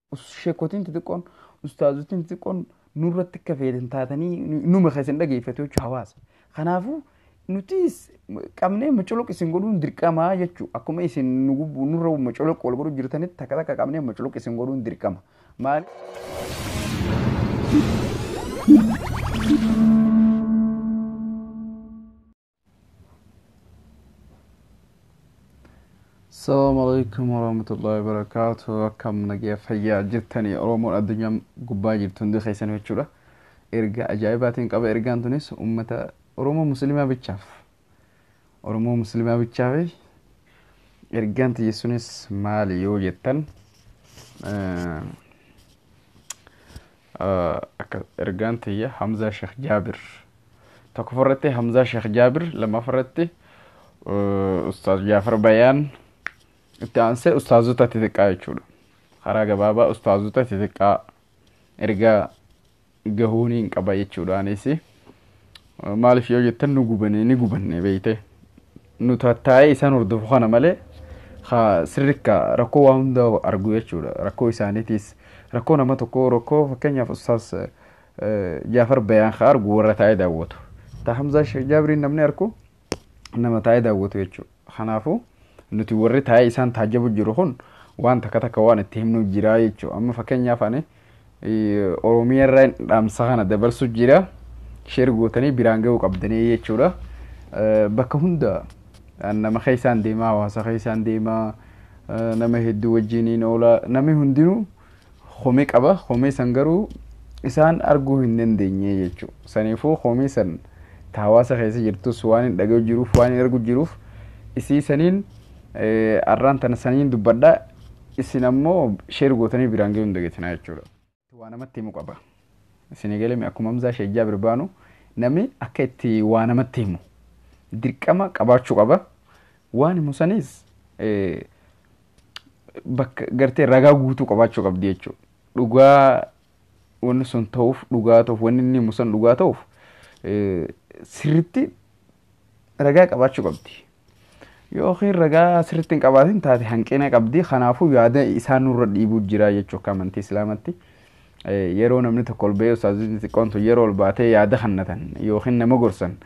sheekotiin xixiqqoon ustaazotiin xixiqqoon nurratti akka fayyadamtan taatanii numa keessan dhageeffatu jechuudha hawaasa. Kanaafuu nutis qabnee macoloq isin godhuun dirqama jechuudha. Akkuma isin nurra macoloq wal godhuu jirtanitti takka takka qabnee macoloq isin godhuun dirqama. Maali? Assalamu alaikum warahmatullahi wabarakatuh. Akkam nagaa fayyaa jirtanii Oromoon addunyaa gubbaa jirtu hundi keessan jechuudha. Erga ajaa'ibaatiin qaba ergaan tunis uummata Oromoo Musliimaa bichaaf. Oromoo Musliimaa bichaaf ergaan xiyyeessuunis maali yoo jettan akka ergaan tiyya Hamzaa Sheekh Jaabir. Tokkoffarratti Hamzaa Sheekh Jaabir lammaffarratti Ustaaz Jaafar Bayaan itti aansee ustaazota xixiqqaa jechuudha. Karaa gabaabaa ustaazota xixiqqaa ergaa gahuuniin qaba jechuudha. Anis maaliif yoo jettan nu gubanne ni gubanne beeyte. Nu tattaa'ee isaan hordofu kana malee sirrikka rakkoo waa hunda argu jechuudha. Rakkoo isaaniitiis rakkoo nama tokko rakkoo fakkeenyaaf ustaaz Jaafar Bayaan haa argu warra taa'ee daawwatu. Ta Hamzaa Sheekh Jaabiriin namni argu nama taa'ee daawwatu jechuudha. Kanaafuu nuti warri taa'ee isaan taajjabu jiru kun waan takka takka waan itti himnu jira jechuudha. Amma fakkeenyaaf ani Oromiyaa irraa dhaamsa kana dabarsu jira. Sheer gootanii biraan ga'uu qabdanii jechuudha. Bakka hunda nama keessaan deemaa hawaasa keessaan deemaa nama hedduu wajjiniin oola namni hundinuu homee qaba. Homee san garuu isaan arguu hin dandeenye jechuudha. Saniifuu homee san hawaasa keessa jirtus waan hin dhaga'u jiruuf waan hin argu jiruuf isii saniin arraan tana saniin dubbadhaa isin ammoo sheer gootanii biraan ga'uu hin dagatinaa jechuudha. Waa namatti himu qaba. Isin galame akkuma Hamzaa Sheekh Jaabir baanu namni akka itti waa namatti himu dirqama qabaachuu qaba. Waan himu sanis bakka gartee ragaa guutuu qabaachuu qabdi jechuudha. Dhugaa wanni sun ta'uuf dhugaa ta'uuf wanni inni himu sun dhugaa ta'uuf sirritti ragaa qabaachuu qabdi. Yookiin ragaa sirritti hin qabaatin taate hanqina qabdi. Kanaafuu yaada isaan nurra dhiibuu jira jechuudha akka amantii Islaamatti. Yeroo namni tokko ol ba'ee ustaazonni xiqqoontu yeroo ol baatee yaada hannatan yookiin nama gorsan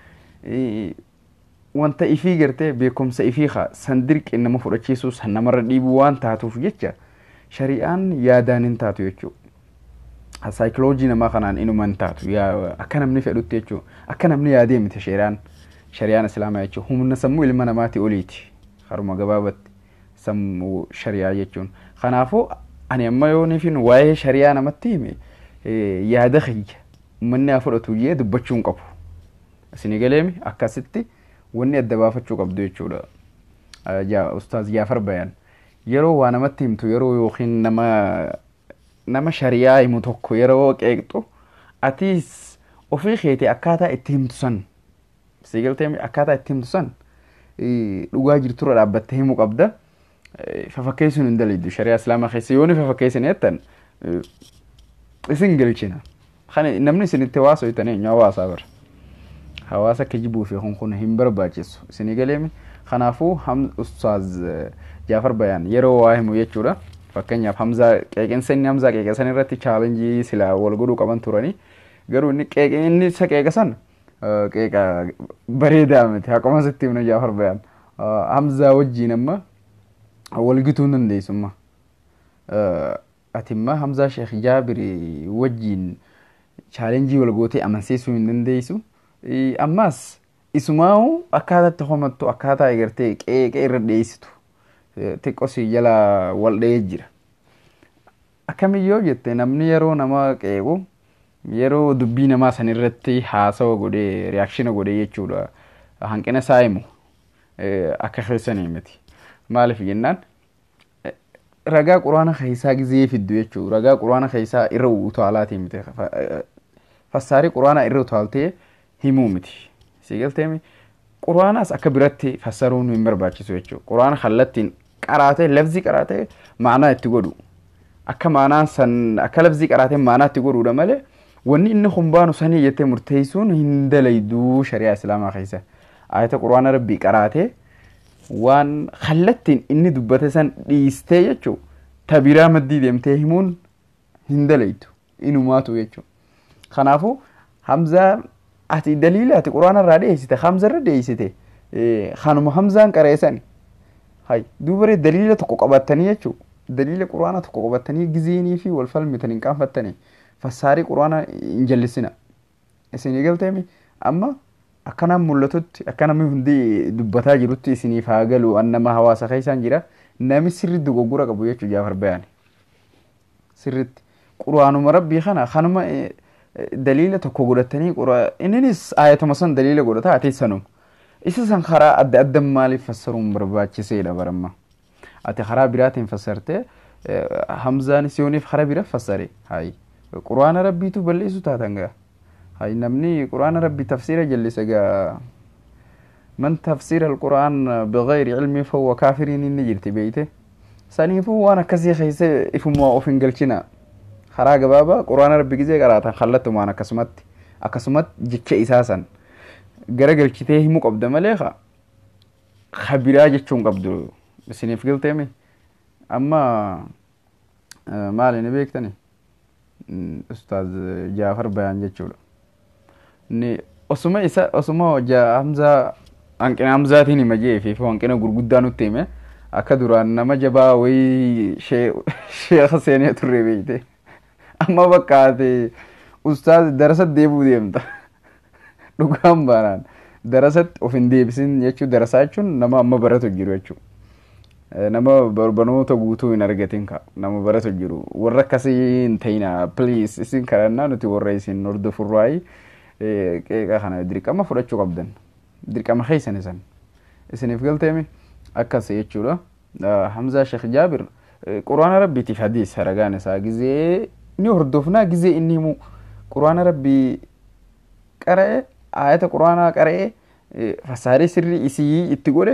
wanta ifii gartee beekumsa ifii san dirqi nama fudhachiisuu san namarra dhiibuu waan taatuuf jecha shari'aan yaadaan hin taatu jechuudha. Saayikoloojii namaa kanaan inuma hin taatu akka namni fedhutti jechuudha. Akka namni yaadee miti shari'aan. shari'aan islaamaa jechuun humna sammuu ilma namaati oliiti haruma gabaabatti sammuu shari'aa jechuun kanaafuu ani amma yoo nifin waa'ee shari'aa namatti hime yaada kiyya uummanni haa fudhatu jee dubbachuu hin qabu isin galeemi akkasitti wanni adda baafachuu qabdu jechuudha ustaaz Jaafar Bayaan yeroo waa namatti himtu yeroo yookiin nama nama shari'aa himu tokko yeroo qeeqxu atiis ofii keetii akkaataa itti himtu san siigaltee akkaataa itti himtu san dhugaa jirturra dhaabbattee himuu qabda. Fafakkeessuun hin daliiddu shari'aa islaamaa keessa yooni fafakkeessan jettan isin galchina. Namni isin itti hawaasa hojjetan eenyu hawaasaa bara. Hawaasa akka jibuu fi kun hin barbaachisu. Isinii galeemi. Kanaafuu ustaaz Jaafar Bayaan yeroo waa himu jechuudha. Fakkeenyaaf Hamzaa qeeqinsa inni Hamzaa qeeqesan irratti chaalenjii silaa wal godhuu qaban turanii garuu inni qeeqinni isa qeeqasan qeeqa bareedaa miti akkuma sitti himna Jaafar Bayaan Hamzaa wajjiin amma walgituu hin dandeessumma ati imma Hamzaa Sheekh Jaabir wajjiin chaalenjii wal gootee amansiisuu hin dandeessu ammas isumaa'u akkaataatti homattu akkaataa egartee qeeqa irra dhiyeessitu xiqqosi jala wal dha'ee jira akkamiyyoo jette namni yeroo nama qeequ yeroo dubbii namaa san irratti haasawa godhee riyaakshina godhee jechuudha hanqina isaa himu akka keessanii miti maaliif jennaan ragaa quraana keessaa gizee fiddu jechuudha ragaa quraana keessaa irra utaalaatii miti fassaarii quraanaa irra utaaltee himuu miti siigalteemi quraanaas akka biratti fassaruun hin barbaachisu jechuudha quraana kallattiin qaraatee lafzii qaraatee maanaa itti godhu akka maanaan san akka lafzii qaraatee maanaa itti godhuudha malee wanni inni humbaanu sanii jettee murteessuun hin dalayduu shari'aa islaamaa keessa ayata quraana rabbii qaraatee waan kallattiin inni dubbate san dhiistee jechuu tabiraa maddii deemtee himuun hin dalaytu inumaatu jechuudha. Kanaafuu Hamzaa ati daliila ati quraana irraa dhiyeessite Hamza irra dhiyeessite kanuma Hamzaan qareessan hay duubaree daliila tokko qabattanii jechuudha. Daliila quraana tokko qabattanii gizeenii fi wal falmitan hin qaanfattanii fassaarii quraana hin jallisina. Isinii galteemi amma akkanaan mul'atutti akka namni hundi dubbataa jirutti isiniif haa galu an nama hawaasa keessaan jira nami sirriitti dogoggora qabu jechuu jaafar bayaan sirriitti quraanuma rabbii kana kanuma daliila tokko godhatanii inninis ayatuma san daliila godhata ati sanuma isa san karaa adda adda maaliif fassaruun barbaachiseedha baramma ati karaa biraatiin fassarte hamzaan siyooniif karaa bira fassare hayi quraana rabbiitu balleessu taatan gaa هاي نمني قرآن ربي تفسير جلس جا من تفسير القرآن بغير علم فهو كافر نجرت بيته سنيفو وانا كسي خيس إفما أوفن قلشنا خراج بابا قرآن ربي جزء قرأت خلته معنا كسمت أكسمت جتش إساسا gara galchitee himuu qabda malee khabiraa jechuun qabdu isiniif galteemi amma maali ni beektani ustaaz jaafar bayaan jechuudha ni osuma isa osuma hojjaa hamzaa hanqina hamzaatiin hima jeefi fi hanqina gurguddaa nutti hime akka duraan nama jabaa wayii sheekha seenee turre beeyte amma bakka ati ustaaz darasa deebuu deemta dhugaan baanaan darasatti of hin deebisin jechuu darasaa jechuun nama amma baratu jiru jechuu nama barnoota guutuu hin argatin ka nama baratu jiru warra akkasii hin ta'ina please isin kadhannaa nuti warra isin hordofurraayi qeeqa kana dirqama fudhachuu qabdan dirqama keessan isan isiniif galteemi akkas jechuudha hamzaa sheekh jaabir quraana rabbiitiif hadiis haragaan isaa gizee ni hordofnaa gizee inni himu quraana rabbii qara'e ayata quraanaa qara'e fassaarii sirrii isii itti godhe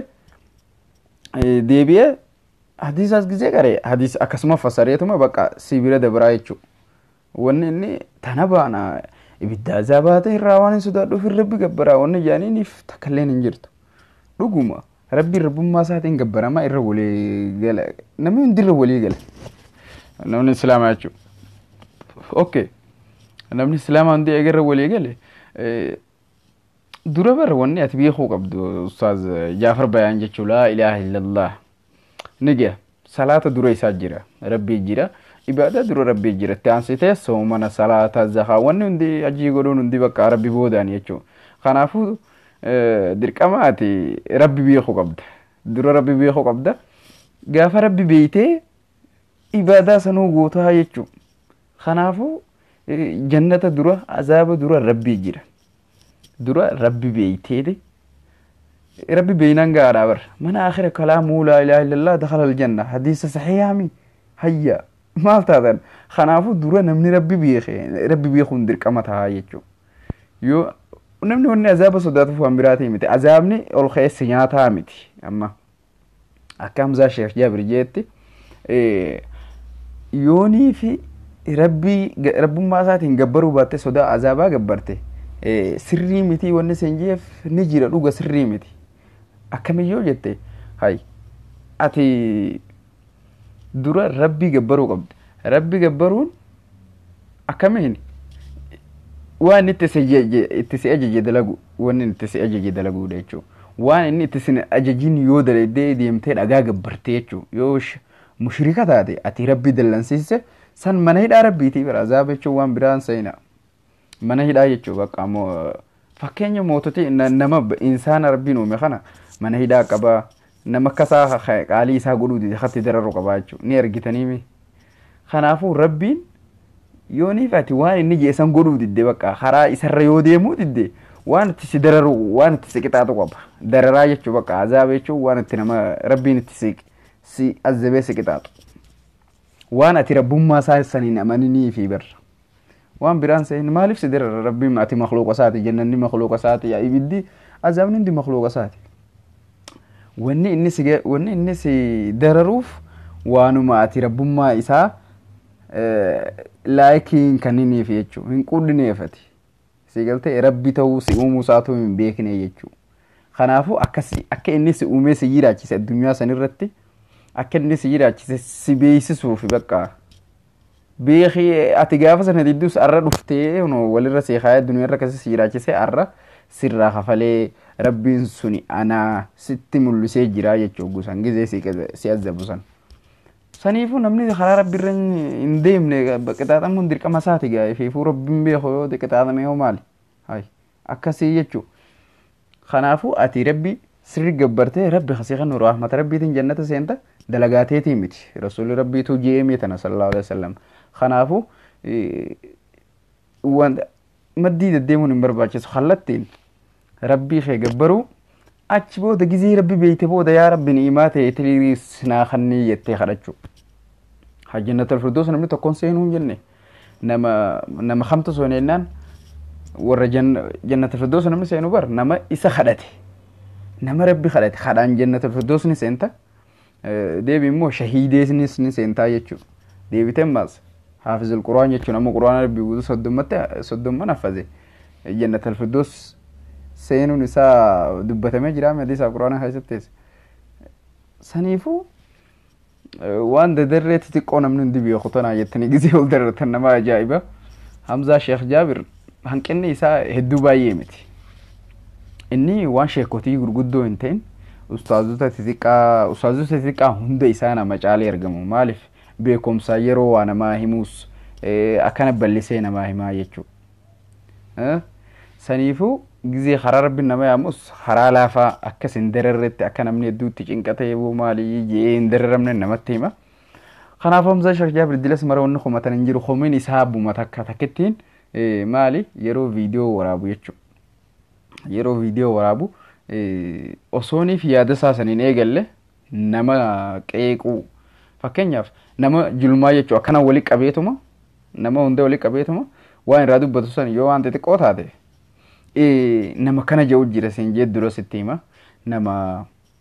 deebi'ee hadiisaas gizee qara'e hadiis akkasuma fassareetuma bakka sibira dabraa jechuudha wanni inni tana baana ibidda azaabaata irraa waan hin sodaadhuuf rabbi gabbaraa wanni jaaniiniif takkalleen hin jirtu dhuguma rabbi rabbummaa isaatiin gabbaramaa irra walii gala namni hundi irra walii gala namni islaamaa jechuudha okay namni islaamaa hundi eegarra walii gale dura bar wanni ati beekuu qabdu ustaaz jaafar bayaan jechuu laa ilaaha illallah ni gaya salaata dura isaa jira rabbii jira ibaada dura rabbii jira itti aansitee soomana salaata zakaa wanni hundi hajii godhuun hundi bakka rabbi boodaan jechuu kanaafuu dirqama ati rabbi beekuu qabda dura rabbi beekuu qabda gaafa rabbi beeytee ibaadaa sanuu gootaa jechuu kanaafuu jannata dura azaaba dura rabbii jira dura rabbi beeyteede rabbi beeynaan gaadhaa bar mana akhira kalaamuu laa ilaaha illallah dakhala aljanna hadiisa saxiihaami hayya maal taatan kanaafuu dura namni rabbi beeke rabbi beekuun dirqama tahaa jechuu yoo namni wanni azaaba sodaatuuf waan biraatii miti azaabni ol keessa nyaataa miti amma akka hamzaa sheekh jaabir jeetti yoonii fi rabbii rabbummaa isaatiin gabbaruu baatte sodaa azaabaa gabbarte sirrii miti wanni sen jeef ni jira dhuga sirrii miti akkamiyyoo jette hay ati dura rabbii gabbaruu qabdi rabbi gabbaruun akkamiin waan itti si ajaje dalagu wanni itti si ajaje dalaguudha jechuu waan inni itti sin ajajin yoo dalaydee deemtee dhagaa gabbarte jechuu yoo mushrika taate ati rabbi dallansiise san mana hidhaa rabbiitii bira azaaba jechuun waan biraan seena mana hidhaa jechuu bakka ammoo fakkeenya moototii nama insaana rabbiin uume kana mana hidhaa qabaa nama akkasaa qaalii isaa godhuu dide hatti dararu qabaa jechuu ni argitaniimi kanaafuu rabbiin yooniif ati waan inni jeesan godhuu didde bakka karaa isarra yoo deemuu didde waan itti si dararu waan itti si qixaatu qaba dararaa jechuu bakka azaaba jechuun waan itti nama rabbiin itti si si azabee si qixaatu waan ati rabbummaa isaa saniin amaninii fi barra waan biraan seen maaliif si darara rabbiin ati makluuqa isaati jannanni makluuqa isaati ibiddi azaabni hundi makluuqa isaati wanni inni si wanni inni si dararuuf waanuma ati rabbummaa isaa laayikiin kanniniif jechuu hin qudhineeffati si galtee rabbi ta'uu si uumuu isaatu hin beekne jechuu kanaafuu akkasi akka inni si uumee si jiraachise addunyaa sanirratti akka inni si jiraachise si beeksisuuf bakka beekii ati gaafa sana didduus arra dhuftee walirra seekaa duniyaarra kasi si jiraachisee arra sirraa kafalee rabbiin suni anaa sitti mul'isee jira jechuu gusan gizee si azzabu san. Saniifuu namni karaa rabbiirra hin deemne qixaaxamuun dirqama isaati gaa ifeefuu rabbiin beeku yoo qixaaxame yoo maali? Akkasii jechuu. Kanaafuu ati rabbi sirri gabbartee rabbi kasii kan rahmata rabbiitiin jannata seenta dalagaateetii miti. Rasuulli rabbiitu je'ee tana sallallahu alaihi wasallam. Kanaafuu maddii deddeemuun hin barbaachisu kallattiin rabbii kee gabbaruu achi booda gizee rabbi beeyte booda yaa rabbi ni'imaa ta'e tiriis naa kannii jettee kadhachuu. Hajjannatul firdoos namni tokkoon seenuu hin jenne nama nama kamtu soonennaan warra jannatul firdoos namni seenu bar nama isa kadhate nama rabbi kadhate kadhaan jannatul firdoos ni seenta deebi immoo shahiideesnis ni seentaa jechuudha. Deebiteen maas haafizul quraan jechuun amma quraana rabbii guutuu soddommatti soddomman haffaze jannatul firdoos seenuun isaa dubbatamee jira hadiisa quraana keessatti saniifuu waan dadarree xixiqqoo namni hundi beeku tanaa jettanii gizee ol darartan nama ajaa'iba hamzaa sheekh jaabir hanqinni isaa hedduu baay'ee miti inni waan sheekotii gurguddoo hin ta'in ustaazota xixiqqaa ustaazota xixiqqaa hunda isaa nama caalee argamu maaliif beekumsa yeroo waa namaa himuus akkana bal'isee namaa himaa jechuudha saniifuu gizee karaa rabbiin nama yaamus karaa laafaa akkas hin dararretti akka namni hedduutti cinqatee boo maalii jee hin dararamne namatti hima. Kanaaf Hamzaa Sheekh Jaabir Dilas mara wanni komatan hin jiru komiin isaa abbuma takka takkittiin maali yeroo viidiyoo waraabu jechuudha. Yeroo viidiyoo waraabu osooniif yaada isaa saniin eegalle nama qeequu fakkeenyaaf nama julmaa jechuudha akkana wali qabeetuma nama hunda wali qabeetuma waan irraa dubbatu san yoo waan xixiqqoo taate nama kana jedhu jira siin jee dura sitti hima nama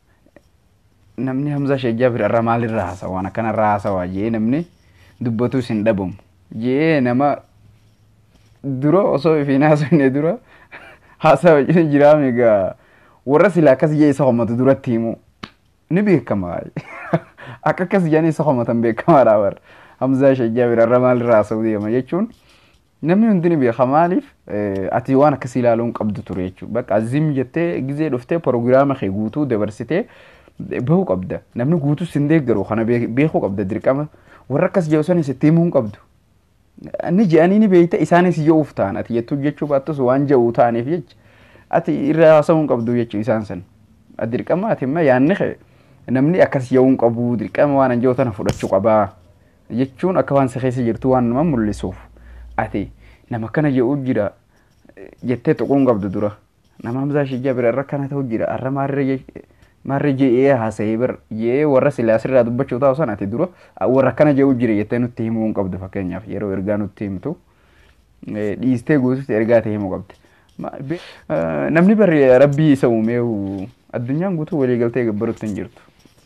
namni Hamzaa Sheekh Jaabir irra maalirraa haasawa waan akkanarraa haasawa jee namni dubbatus hin dhabamu jee nama dura osoo ifiin haasofne dura haasawa jiraam egaa warra silaa akkas jee isa homatu duratti himu ni beekama akka akkas jedhanii isa homatan beekamaadha warra Hamzaa Sheekh Jaabir irra maalirraa haasa'u deema jechuun namni hundi ni beeka maaliif ati waan akkasii ilaaluun qabdu ture jechuudha. Bakka azim jettee gizee dhuftee proogiraama kee guutuu dabarsitee bahuu qabda. Namni guutuu sin deeggaru kana beekuu qabda dirqama. Warra akkas jedhu sanis itti himuu qabdu. Inni je'anii ni beeyta isaanis je'uuf ta'an ati jettuu jechuu baattus waan je'uu ta'aniif jecha ati irra haasa'uu qabdu jechuu isaan san. Dirqama ati immoo yaanni kee namni akkas je'uu qabu dirqama waan an je'u tana fudhachuu qabaa jechuun akka waan si keessa jirtu waan nama mul'isuuf. ati nama kana jedhu jira jettee tuquun qabdu dura nama Hamzaa Sheekh Jaabir irra kana ta'u jira arra maarree je'ee haasa'ee bir je'ee warra silaa sirraa dubbachuu taa'u sana ati dura warra kana jedhu jira jettee nutti himuu qabdu fakkeenyaaf yeroo ergaa nutti himtu dhiistee guututti ergaa ta'e himuu qabdi. Namni bari rabbii isa uumee addunyaan guutuu waliigaltee gabbarutti hin jirtu.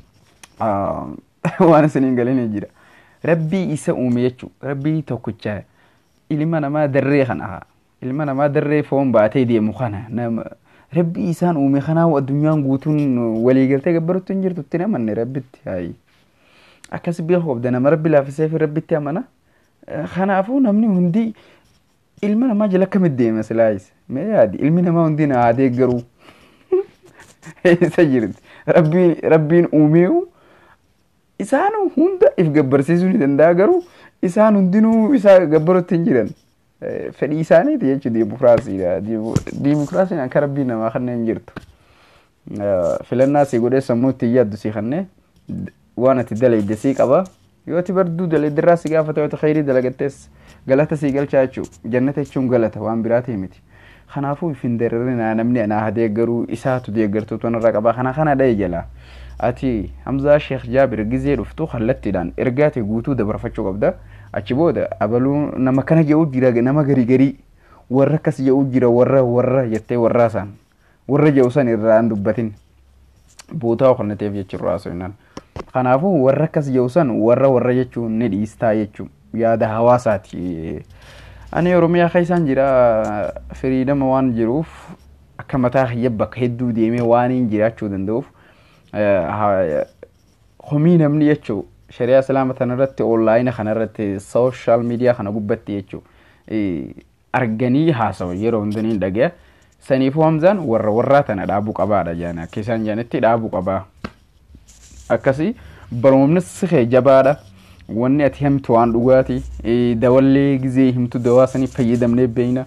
Waan isiniin galanii jira. Rabbii isa uume jechuudha. Rabbii tokkichaa ilma namaa darree kana ilma namaa darree foon baatee deemu kana nama rabbi isaan uume kanaa addunyaan guutuun waliigaltee gabbarutti hin jirtu itti namanne rabbitti haayi akkas beeku qabda nama rabbi laafisee fi rabbitti amana kanaafuu namni hundi ilma namaa jala akkamitti deema silaayis mee yaadi ilmi namaa hundi na haa deeggaruu isa jirti rabbiin uumeewu isaan hunda if gabbarsiisuu ni danda'a garuu isaan hundinuu isa gabbarutti hin jiran fedhii isaaniiti jechuun diimokiraasiidha. Diimokiraasiin akka rabbii namaa kanneen jirtu. Filannaa si godhee sammuu itti yaaddu si kanneen waan ati dalayde si qaba. Yoo ati barduu dalaydirraa si gaafata yoo khayrii dalagattees galata si galchaa jechuudha. Jannata jechuun galata waan biraati miti. Kanaafuu ifin dararina namni anaa deeggaruu isaatu deeggartuu tonarraa qaba. Kana kana dha'e jalaa. ati Hamzaa Sheekh Jaabir gizee dhuftu kallattiidhaan ergaate guutuu dabarfachuu qabda. Achi booda abaluu nama kana jedhu jira nama garii garii warra akkas jedhu jira warra warra jettee warraa isaan warra jedhu san irraa hin dubbatin bootaa kennateef jechuudha haasofnaan. Kanaafuu warra akkas jedhu san warra warra jechuun ni dhiistaa jechuun yaada hawaasaati. Ani Oromiyaa keessaan jira firiidama waan jiruuf akka mataa kiyya bakka hedduu deemee waan hin jiraachuu danda'uuf. homii namni jechuu shari'aa islaama kanarratti onlaayina kanarratti sooshaal miidiyaa kana gubbatti jechuu arganii haasawa yeroo hundanii dhagaya saniifuu hamzaan warra warraa tana dhaabuu qabaadha jaan akka isaan jaanitti dhaabuu qabaa akkasii baroomni sihee jabaadha wanni ati himtu waan dhugaati dawallee gizee himtu dawaa sanii fayyadamnee beeyna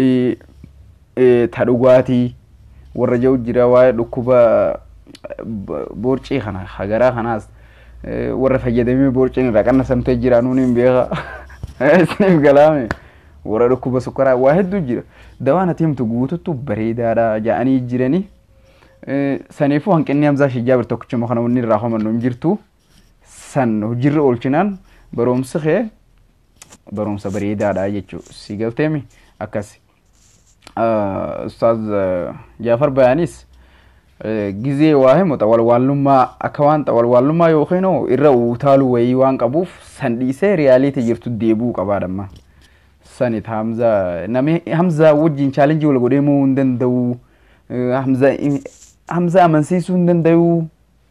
ta dhugaatii warra jiru jira waa'ee dhukkuba boorcii kana hagaraa kanaas warra fayyadamee boorciin irraa qannasamtee jira nuun hin beeka isiniif galaame warra dhukkuba sukkaraa waa hedduu jira dawaan ati himtu guututtu bareedaadha ja'anii jiranii saniifuu hanqinni hamzaa shijaabir tokkichuma kana wanni irraa homannu hin jirtu san hojiirra oolchinaan baroomsi kee baroomsa bareedaadha jechuu si galteemi akkas ustaaz jaafar bayaanis gizee waa himu xawalwaallummaa akka waan xawalwaallummaa yookiin irra utaalu wayii waan qabuuf san dhiisee riyaaliitii jirtu deebuu qabaadhamma sanit hamza nami hamza wajjin chaalenjii wal godhee moo hin danda'u hamza hamza amansiisuu hin danda'u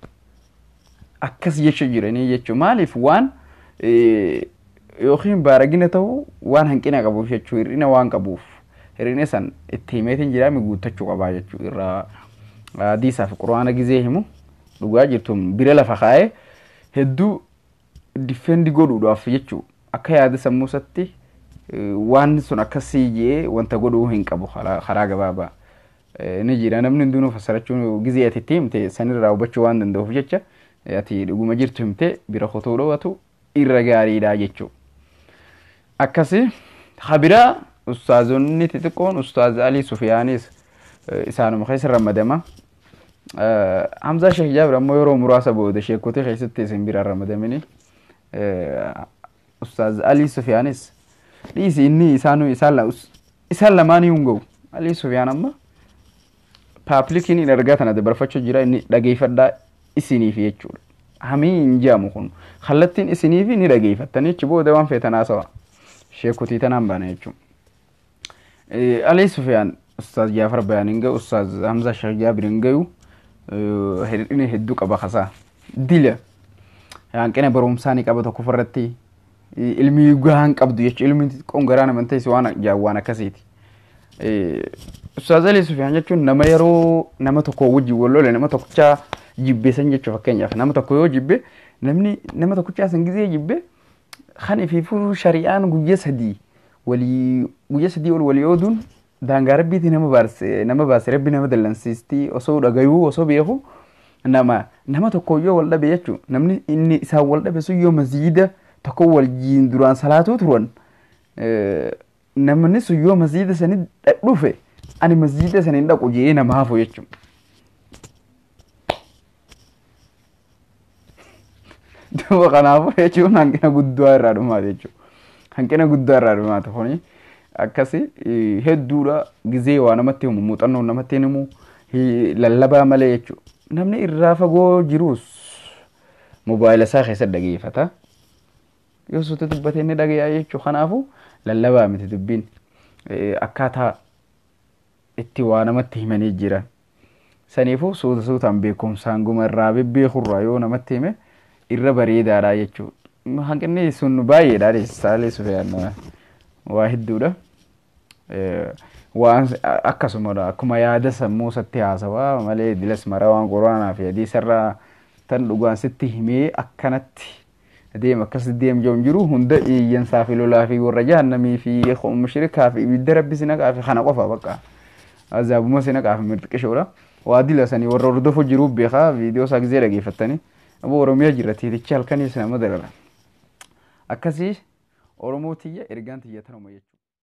akkas jecha jiranii jechuu maaliif waan yookiin baaragina ta'u waan hanqina qabuuf jechuu hir'ina waan qabuuf hir'ina san itti himeetiin jiraami guuttachuu qabaa jechuu irraa hadiisaa fi quraana gizee himu dhugaa jirtuun bira lafa kaa'ee hedduu difendi godhuudhaaf jechuu akka yaada sammuusatti waan sun akkasii jee wanta godhuu hin qabu karaa gabaabaa ni jira namni hundinuu fassarachuu gizee ati itti himte sanirraa hubachuu waan danda'uuf jecha ati dhuguma jirtu himte bira kotuu dhoowwatu irra gaariidha jechuu akkasi habiraa ustaazonni xixiqqoon ustaaz alii sufiyaanis isaanuma keessa ramadama hamzaa sheekh jaabir ammoo yeroo muraasa booda sheekotii keessatti isin bira ramadamini ustaaz alii sufiyaanis dhiisi inni isaanu isaan lamaanii hin ga'u alii sufiyaan amma paaplikiin hin argaa tana dabarfachuu jira inni dhageeffadhaa isiniif jechuudha hamii hin jaamu kun kallattiin isiniif ni dhageeffattanii achi booda waan feetan haasawa sheekotii tanaan baana jechuudha alii sufiyaan ustaaz jaafar bayaan hin ga'u ustaaz hamza sheekh jaabir hin ga'u hir'ina hedduu qaba kasaa dila hanqina barumsaa ni qaba tokko irratti ilmi gahaan qabdu jechuudha ilmi xiqqoon garaa naman ta'e waan waan akkasiiti. Ustaaz Alii Sufiyaan jechuun nama yeroo nama tokko wajjin wal lole nama tokkichaa jibbeessan jechuudha fakkeenyaaf nama tokko yoo jibbe namni nama tokkichaa san gizee jibbe kan ifiifuu shari'aan guyyaa sadii walii guyyaa sadii ol walii ooduun daangaa rabbiiti nama baarse nama baase rabbi nama dallansiistii osoo dhagayuu osoo beeku nama nama tokko yoo wal dhabe jechuun namni inni isaan wal dhabe sun yoo masjiida tokko waliin duraan salaatuu turan namni sun yoo masjiida sanii dhufe ani masjiida sanii dhaqu jee nama hafu jechuun. Duuba kanaafuu jechuun hanqina guddaa irraa dhumaa jechuudha. Hanqina guddaa irraa dhumaa kuni akkasi hedduudha gizee waa namatti himu muuxannoo namatti himu lallabaa malee jechuudha. Namni irraa fagoo jirus mobaayila isaa keessatti dhageeffata. Yoo suuta dubbatee inni dhagayaa jechuudha. Kanaafuu lallabaa miti dubbiin akkaataa itti waa namatti himanii jiran. Saniifuu suuta suutaan beekumsaan guma irraa bebbeekurraa yoo namatti hime irra bareedaadha jechuudha. Hanqinni sun baay'eedha saalee sufeyaan waa hedduudha. Waan akkasumadha akkuma yaada sammuu satti haasawaa malee dilas maraa waan quraanaa fi hadiisarraa tan dhugaan sitti himee akkanatti deem akkas deem joom jiru hunda iyyansaa fi lolaa fi warra jahannamii fi mushrikaa fi ibidda rabbi sinaqaa fi kana qofa bakka azaabuma sinaqaa fi mirxiqishoodha. Waa dila sanii warra hordofo jiruuf beekaa viidiyoo isaa gizee dhageeffattanii aboo Oromiyaa jira tiitichi halkaniis nama darara. Akkasii Oromoo tiyya ergaan tiyya tanuma jechuudha.